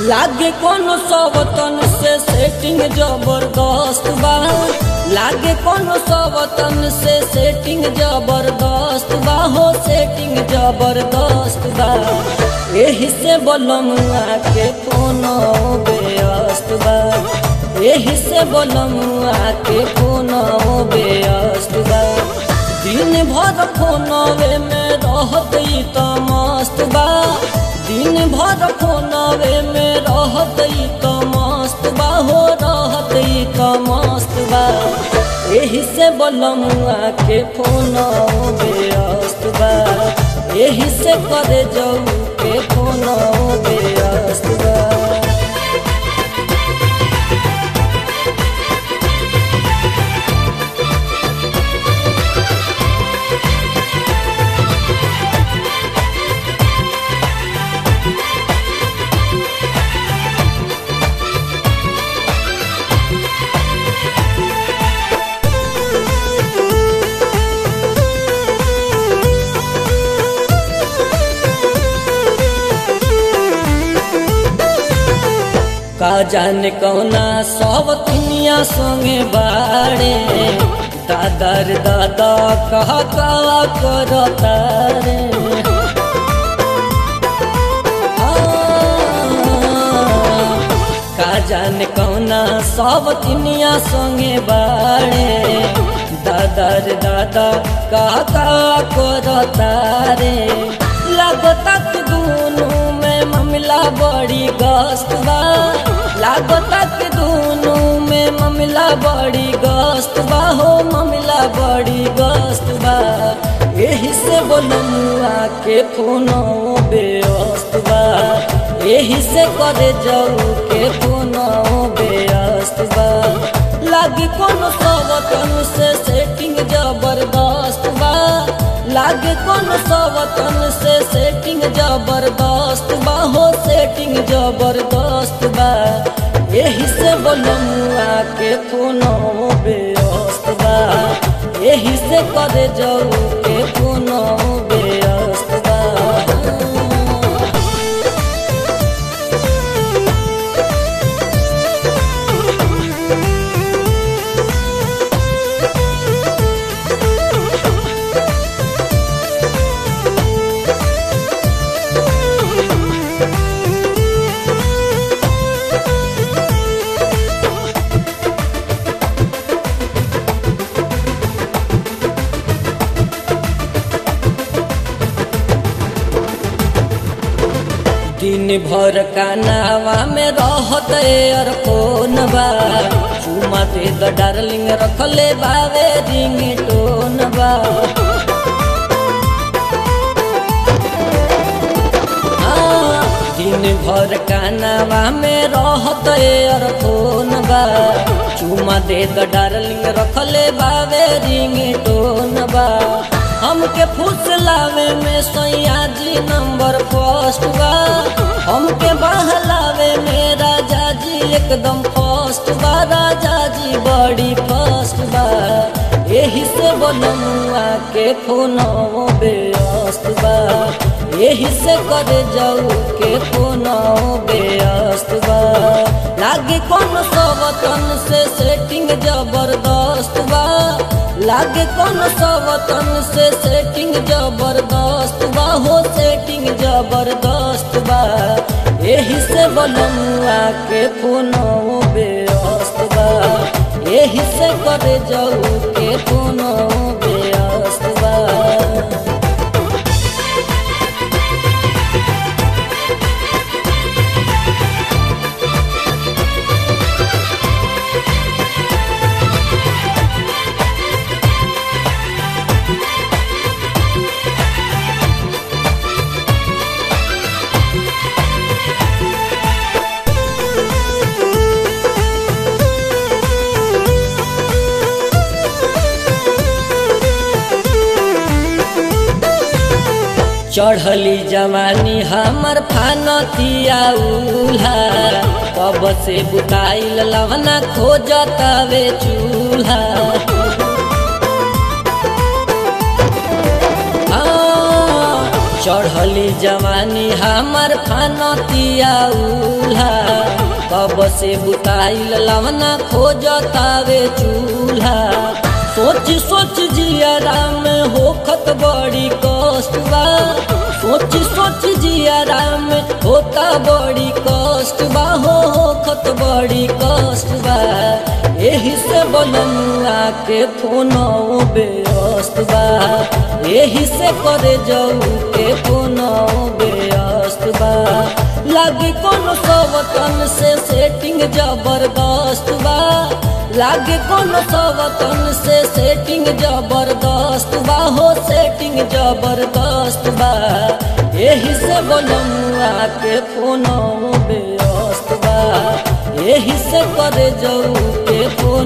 लागे कोनो सवतन से सेटिंग जबरदस्त बा लागे कोनो सवतन से सेटिंग जबरदस्त बा हो सेटिंग जबरदस्त बा एही से बोलमुआ के कोनो व्यस्त बा एही से बोलमुआ के कोनो व्यस्त बा दिन भर फोनवे में रहत ई त मस्त बा दिन भर फोनवे में रहत ई त मस्त बा हो रहत ई त मस्त बा एही से बोलमुआ के फोन व्यस्त बा एही से करे जाऊ के फोन व्यस्त बा का जाने कौना सब दुनिया संगे बाड़े दादर दादा कह का करता रे आ, का जाने कौना सब दुनिया संगे बाड़े दादर दादा कह का करता रे लगता कि दोनों में मामला बड़ी गस्त बा लागता कि दोनों में मामला बड़ी गस्त बा हो मामला बड़ी गस्त बा यही से बोलमुआ के फोनो व्यस्त बा यही से करे जाऊ के फोनो व्यस्त बा लागे कोनो सवतन से सेटिंग जबरदस्त बा लागे कोनो सवतन से सेटिंग जबरदस्त बा हो सेटिंग जबरदस्त बा यही से बोलमुआ के फोनो व्यस्त बा यही से करे जाऊ के फोनो व्यस्त बा दिन भर कानावा में रहत और फोन बा चुमा दे द डार्लिंग रखले बावे रिंग टोन बा आ, दिन भर कानावा में रहत और फोन बा चुमा दे द डार्लिंग रखले बावे रिंग टोन बा हमके फुसलावे में सैया जी नंबर फर्स्ट बा हमके बहलावे में राजा जी एकदम फर्स्ट बा राजा जी बड़ी फर्स्ट बा यही से बोलमुआ के फोनो व्यस्त बा यही से करे जाऊ के फोनो व्यस्त बा लागे कोनो सबतन से सेटिंग जबरदस्त बा लागे कोनो सवतन से सेटिंग जबरदस्त बा हो सेटिंग जबरदस्त बा यही से बोलमुआ के फोनो व्यस्त बा यही से करे जाऊ के फोनो व्यस्त बा चढ़ली जवानी हमर फानतिया उल्हा कब से बुताइल लवना खोजतावे चूल्हा आ, चढ़ चढ़ली जवानी हमर फानतिया उल्हा कब से बुताइल लवना खोजतावे चूल्हा सोच सोच जियारा में होखत बड़ी कष्ट बा सोच सोच जियारा में होता बड़ी कष्ट बा हो होखत बड़ी कष्ट बा एही से बनमुआ के फोन बेअस्त बा एही से करे जाऊ के फोन बेअस्त बा लागे कोनो सवतन से सेटिंग जबरदस्त बा लागे कोनो सवतन से सेटिंग जबरदस्त बा हो सेटिंग जबरदस्त बा एही से बनमुआ के फोन बेअस्त बा एही से करे जाऊ के फोन